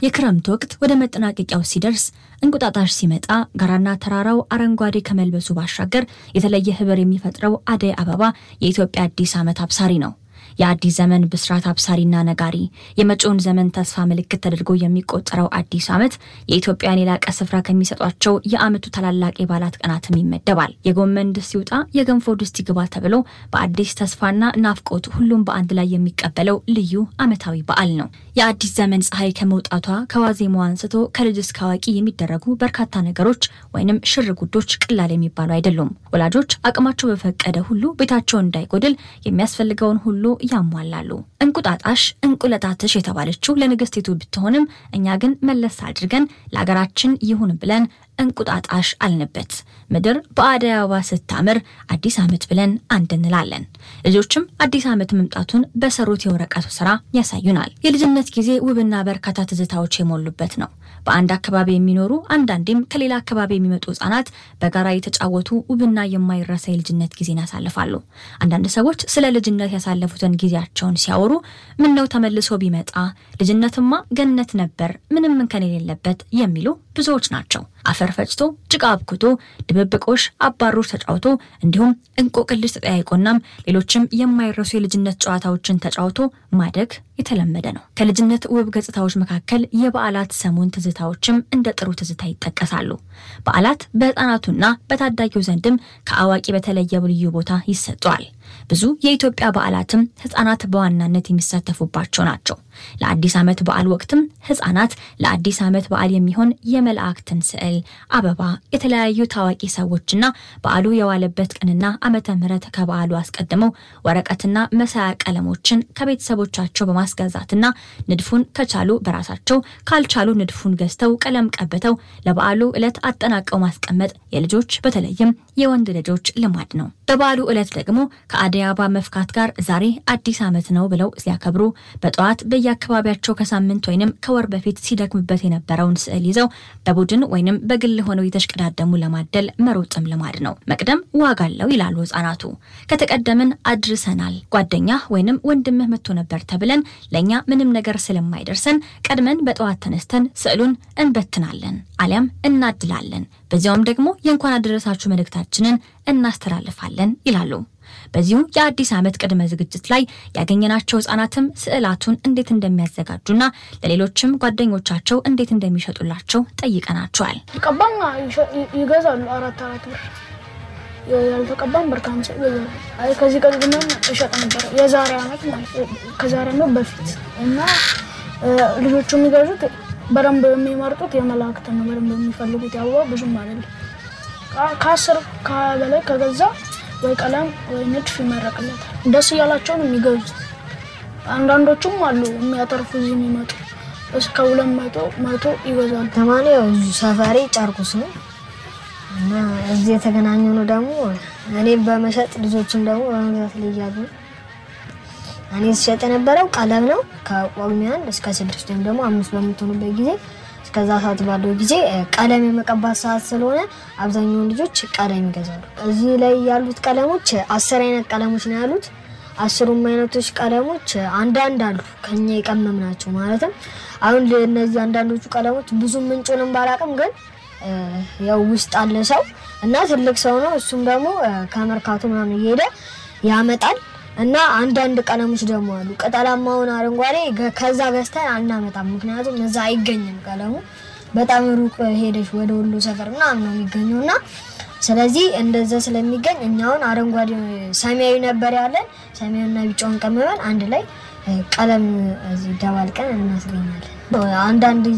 የክረምት ወቅት ወደ መጠናቀቂያው ሲደርስ እንቁጣጣሽ ሲመጣ ጋራና ተራራው አረንጓዴ ከመልበሱ ባሻገር የተለየ ህብር የሚፈጥረው አደይ አበባ የኢትዮጵያ አዲስ ዓመት አብሳሪ ነው። የአዲስ ዘመን ብስራት አብሳሪና ነጋሪ፣ የመጪውን ዘመን ተስፋ ምልክት ተደርጎ የሚቆጠረው አዲስ ዓመት የኢትዮጵያን የላቀ ስፍራ ከሚሰጧቸው የዓመቱ ታላላቅ የበዓላት ቀናትም ይመደባል። የጎመን ድስት ይውጣ የገንፎ ድስት ይግባ ተብሎ በአዲስ ተስፋና ናፍቆት ሁሉም በአንድ ላይ የሚቀበለው ልዩ ዓመታዊ በዓል ነው። የአዲስ ዘመን ፀሐይ ከመውጣቷ ከዋዜማዋ አንስቶ ከልጅ እስከ አዋቂ የሚደረጉ በርካታ ነገሮች ወይንም ሽር ጉዶች ቀላል የሚባሉ አይደሉም። ወላጆች አቅማቸው በፈቀደ ሁሉ ቤታቸው እንዳይጎድል የሚያስፈልገውን ሁሉ ያሟላሉ። እንቁጣጣሽ እንቁለጣትሽ የተባለችው ለንግስቲቱ ብትሆንም እኛ ግን መለስ አድርገን ለሀገራችን ይሁን ብለን እንቁጣጣሽ አልንበት። ምድር በአደይ አበባ ስታምር አዲስ ዓመት ብለን አንድ እንላለን። ልጆችም አዲስ ዓመት መምጣቱን በሰሩት የወረቀቱ ስራ ያሳዩናል። የልጅነት ጊዜ ውብና በርካታ ትዝታዎች የሞሉበት ነው። በአንድ አካባቢ የሚኖሩ አንዳንዴም ከሌላ አካባቢ የሚመጡ ህጻናት በጋራ የተጫወቱ ውብና የማይረሳ የልጅነት ጊዜን ያሳልፋሉ። አንዳንድ ሰዎች ስለ ልጅነት ያሳለፉትን ጊዜያቸውን ሲያወሩ ምን ነው ተመልሶ ቢመጣ ልጅነትማ ገነት ነበር ምንም እንከን የሌለበት የሚሉ ብዙዎች ናቸው። አፈር ፈጭቶ ጭቃ አብኩቶ ድብብቆሽ አባሮች ተጫውቶ እንዲሁም እንቆቅልሽ ተጠያይቆናም ሌሎችም የማይረሱ የልጅነት ጨዋታዎችን ተጫውቶ ማደግ የተለመደ ነው። ከልጅነት ውብ ገጽታዎች መካከል የበዓላት ሰሞን ትዝታዎችም እንደ ጥሩ ትዝታ ይጠቀሳሉ። በዓላት በህፃናቱና በታዳጊው ዘንድም ከአዋቂ በተለየ ልዩ ቦታ ይሰጠዋል። ብዙ የኢትዮጵያ በዓላትም ህጻናት በዋናነት የሚሳተፉባቸው ናቸው። ለአዲስ ዓመት በዓል ወቅትም ህጻናት ለአዲስ ዓመት በዓል የሚሆን የመላእክትን ስዕል፣ አበባ፣ የተለያዩ ታዋቂ ሰዎችና በዓሉ የዋለበት ቀንና ዓመተ ምሕረት ከበዓሉ አስቀድመው ወረቀትና መሳያ ቀለሞችን ከቤተሰቦቻቸው በማስገዛትና ንድፉን ከቻሉ በራሳቸው ካልቻሉ ንድፉን ገዝተው ቀለም ቀብተው ለበዓሉ ዕለት አጠናቀው ማስቀመጥ የልጆች በተለይም የወንድ ልጆች ልማድ ነው። በበዓሉ ዕለት ደግሞ ከአደይ አበባ መፍካት ጋር ዛሬ አዲስ ዓመት ነው ብለው ሲያከብሩ በጠዋት በየአካባቢያቸው ከሳምንት ወይንም ከወር በፊት ሲደክምበት የነበረውን ስዕል ይዘው በቡድን ወይንም በግል ሆነው የተሽቀዳደሙ ለማደል መሮጥም ልማድ ነው። መቅደም ዋጋ አለው ይላሉ ህጻናቱ። ከተቀደምን አድርሰናል፣ ጓደኛ ወይንም ወንድምህ መጥቶ ነበር ተብለን ለእኛ ምንም ነገር ስለማይደርሰን ቀድመን በጠዋት ተነስተን ስዕሉን እንበትናለን አሊያም እናድላለን። በዚያውም ደግሞ የእንኳን አደረሳችሁ መልእክታችንን እናስተላልፋለን ይላሉ። በዚሁ የአዲስ ዓመት ቅድመ ዝግጅት ላይ ያገኘናቸው ህጻናትም ስዕላቱን እንዴት እንደሚያዘጋጁና ለሌሎችም ጓደኞቻቸው እንዴት እንደሚሸጡላቸው ጠይቀናቸዋል። ተቀባም ይገዛሉ። አራት አራት ብር ያልተቀባም ብር ከሀምሳ ይገዛሉ። አይ ከዚህ ቀድመን እሸጥ ነበር የዛሬ ዓመት ማለት ከዛሬ ዓመት በፊት እና ልጆቹ የሚገዙት በደንብ የሚመርጡት የመላእክትን ነው። በደንብ የሚፈልጉት የአበባ ብዙም አይደለም። ከአስር በላይ ከገዛ ወይ ቀለም ወይ ንድፍ ይመረቅለታል። ደስ እያላቸውን የሚገዙት አንዳንዶቹም አሉ የሚያተርፉ እዚህ የሚመጡ እስከ ሁለት መቶ መቶ ይገዛሉ። ተማሪ ያው ሰፈሬ ጨርቁስ ነው እና እዚህ የተገናኘ ነው ደግሞ እኔ በመሸጥ ልጆችም ደግሞ በመግዛት ላይ እያሉ እኔ ስሸጥ የነበረው ቀለም ነው። ከጳጉሜ አንድ እስከ ስድስት ወይም ደግሞ አምስት በምትሆኑበት ጊዜ እስከዛ ሰዓት ባለው ጊዜ ቀለም የመቀባት ሰዓት ስለሆነ አብዛኛውን ልጆች ቀለም ይገዛሉ። እዚህ ላይ ያሉት ቀለሞች አስር አይነት ቀለሞች ነው ያሉት። አስሩም አይነቶች ቀለሞች አንዳንድ አሉ ከኛ የቀመም ናቸው። ማለትም አሁን እነዚህ አንዳንዶቹ ቀለሞች ብዙ ምንጩንም ባላቅም ግን ያው ውስጥ አለ ሰው እና ትልቅ ሰው ነው። እሱም ደግሞ ከመርካቶ ምናምን እየሄደ ያመጣል እና አንዳንድ ቀለሞች ደግሞ አሉ ቅጠላማውን አረንጓዴ ከዛ ገዝተን አናመጣም። ምክንያቱም እዛ አይገኝም ቀለሙ በጣም ሩቅ ሄደሽ ወደ ወሎ ሰፈር ምናምን ነው የሚገኘው እና ስለዚህ እንደዛ ስለሚገኝ እኛውን አረንጓዴ ሰማያዊ ነበር ያለን ሰማያዊና ቢጫውን ቀምመን አንድ ላይ ቀለም እዚህ ደባልቀን እናስገኛለን። አንዳንድ